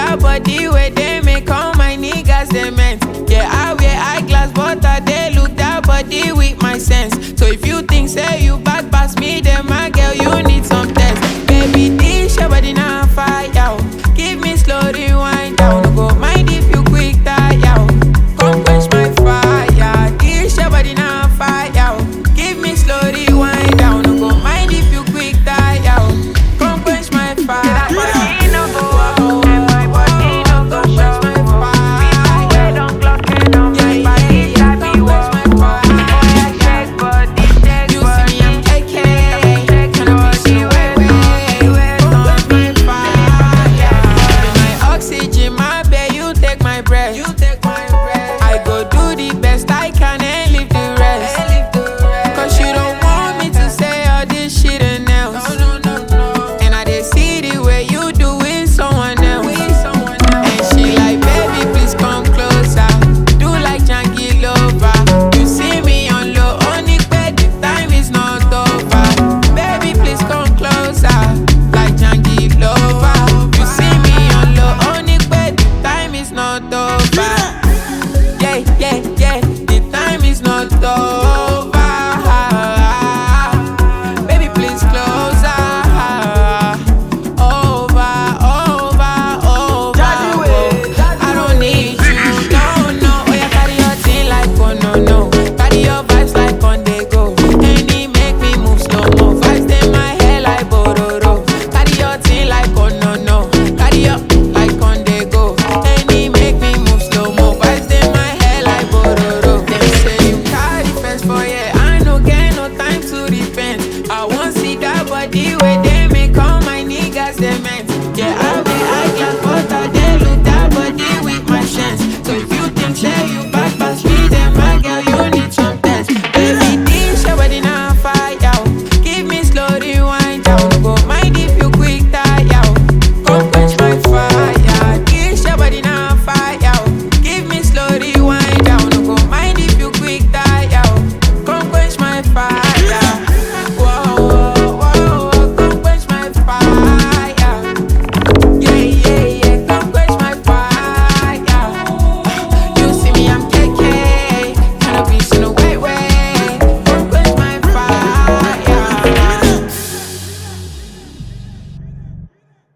that body where they make all my niggas cement. Yeah, I wear eyeglass, but I they look that body with my sense. So if you think say you bad pass me, then my girl you need some test. Baby, this your body now fire. oh. Give me slow rewind down. No go mind if you quick tire. oh. Come quench my fire. This your body now fire. oh. Give me slow rewind down. No go mind if you quick tire. oh. Come quench my fire. You see me, I'm AK. My oxygen, my babe, you take my breath. You take